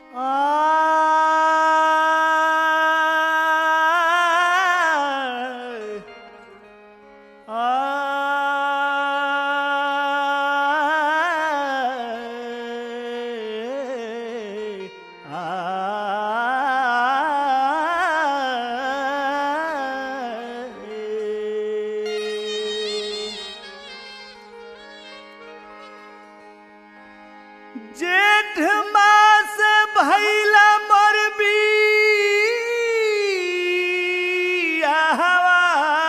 जेठ मास भैला मोर बियाहवा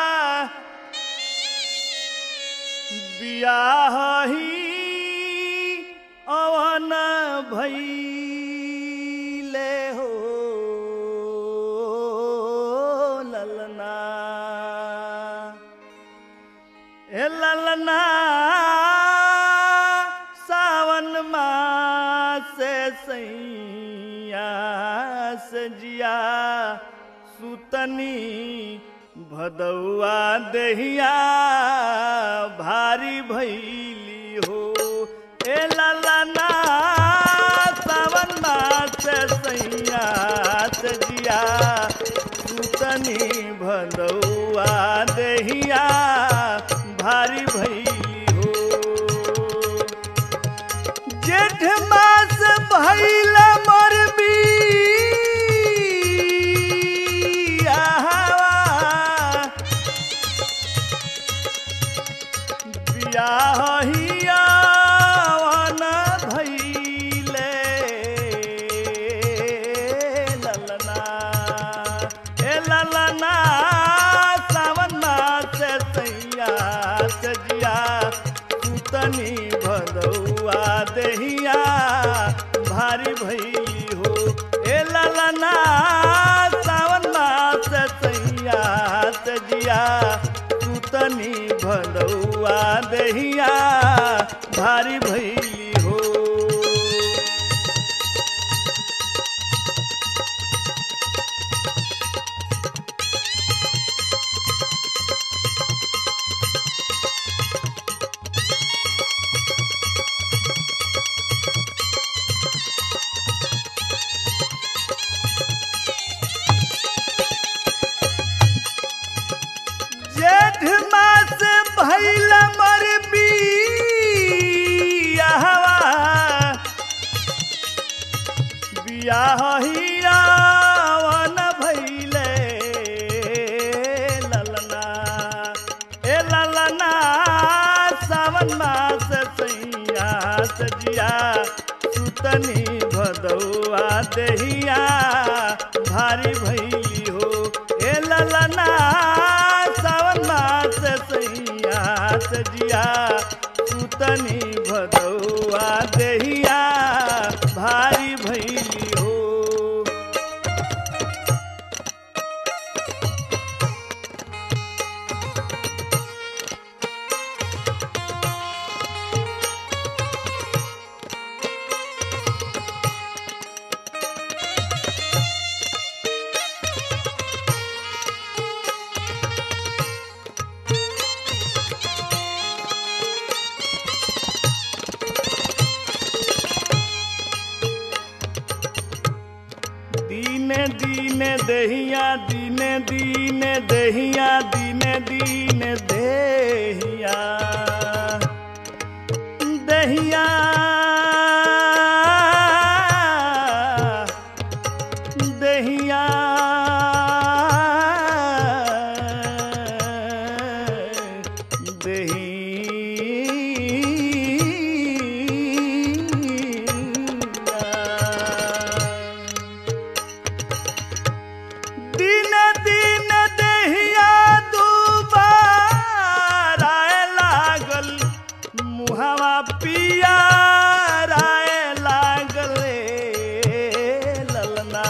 बियाही अवन भैले हो ललना ए ललना सावन मास सैया सजिया सुतनी भदौआ दहिया भारी भैली हो ए ललना सावन मास सैया सजिया सुतनी भदौआ दहिया भारी भैली हो जेठ मास भैल मोर बियाहवा बियाहिया वन भैले ललना ए ललना सावन मास सैया सजिया सुतनी भदौआ दहिया भारी भैली हो ए ललना सावन मास सैया सजिया सुतनी भदौआ दहिया भारी भैली हो जेठ मास भैल मर बियाहवा बियाहिया वन भैले ललना ए ललना सावन मास सैया सजिया सुतनी भदौआ दहिया भारी भैली हो ए ललना सावन मास सैया सजिया सुतनी भदौआ दहिया भारी भैली हो दीने दीने दहिया दीने दीने दहिया दीने दीने देहिया दहिया दहिया दहिया दिन दिन दहिया दुबार आए लागल मुहवा पिया राय लागल ए ललना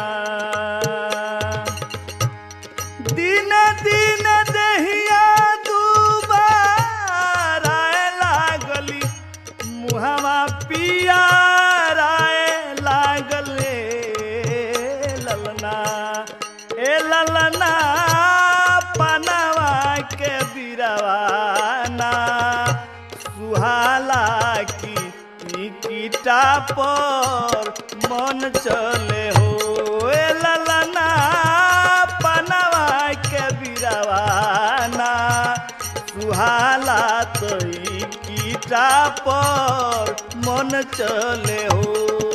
दिन दिन दहिया दुबार आए लागली मुहवा पिया राय लागल ए ललना ए ललना पनवा के बिरवाना सुहाला की की ईटा पर मन चले हो ए ललना पनवा के बिरवाना सुहाला तो ईटा पर मन चले हो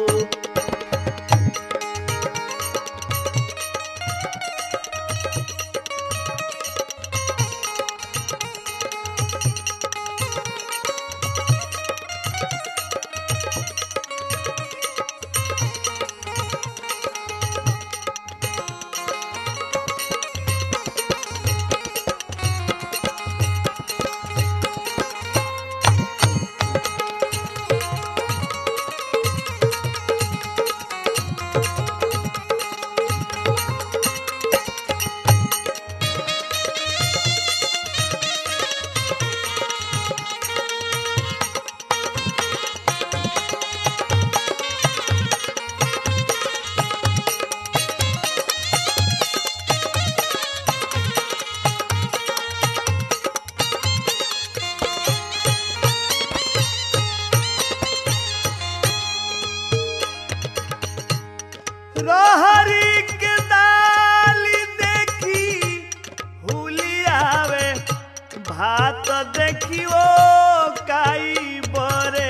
रहरी के दाली देखी हुलियावे भात देखियो काई बरे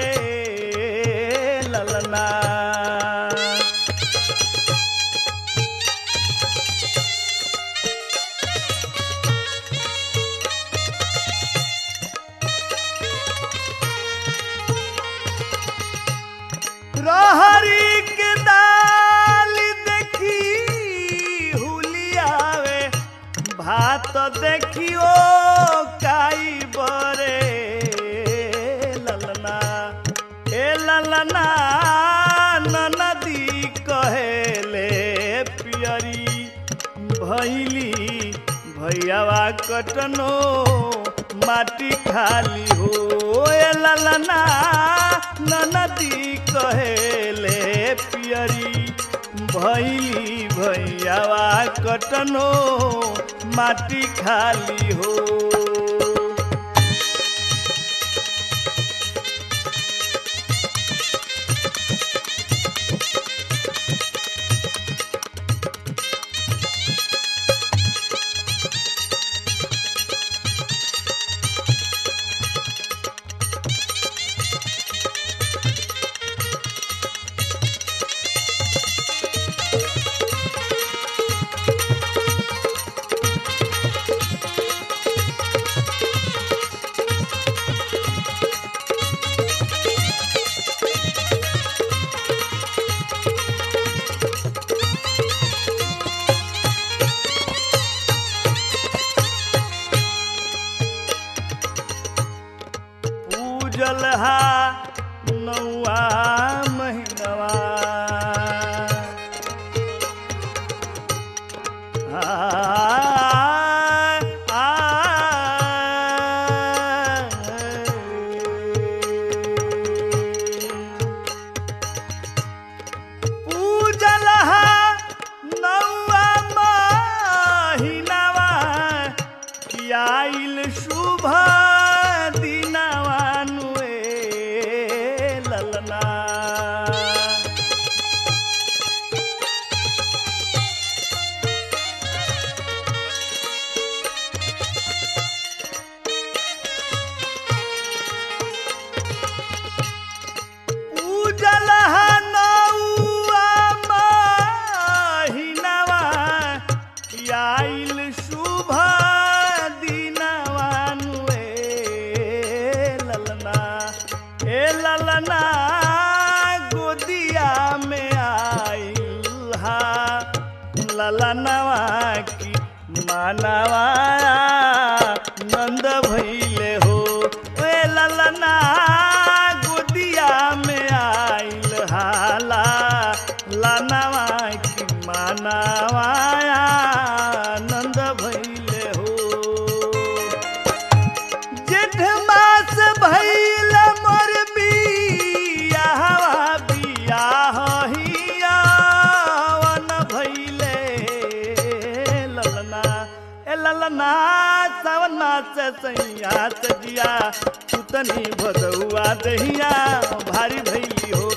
ललना रहरी के दाली देखी हुलियावे भात देखियो काई बरे ललना ए ललना ननदी कहेले पियरी भैली भैयावा कटनो माटी खाली हो ए ललना ननदी कहेले पियरी भैली भैयावा कटनो माटी खाली हो पूजल हा नौआ महीनवा आ, आ, पूजल हा नौआ महीनवा आइल शुभ दिनवानुए ललना उजल नौआ महिनवा आइल शुभ दिनवानुए ललना ए ललना गोदिया में आइल हा ललनवा की मानवा नंद भैले हो ए ललना गोदिया में आइल हाला लनवा की मानवा नंद भैले हो जेठ मास भैल मोर बियाहवा बियाह हियावन भैले ललना ए ललना सावन मास सैया सजिया सुतनी भदौआ दहिया भारी भैली हो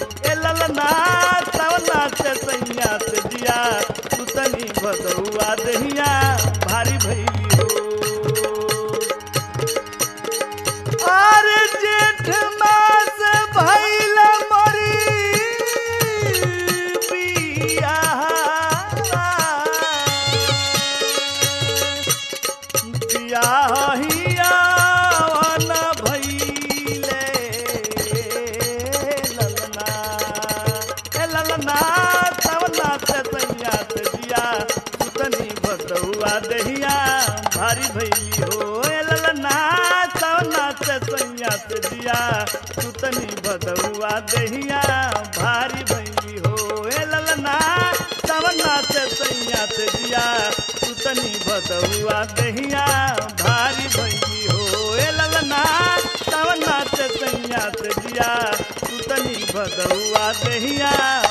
भारी भैली हो ए ललना सवना से सैया से दिया सुतनी भदौआ दहिया भारी भैली हो ए ललना सवना से सैया से दिया सुतनी भदौआ दहिया भारी भैली हो ए ललना सवना से सैया से दिया सुतनी भदौआ दहिया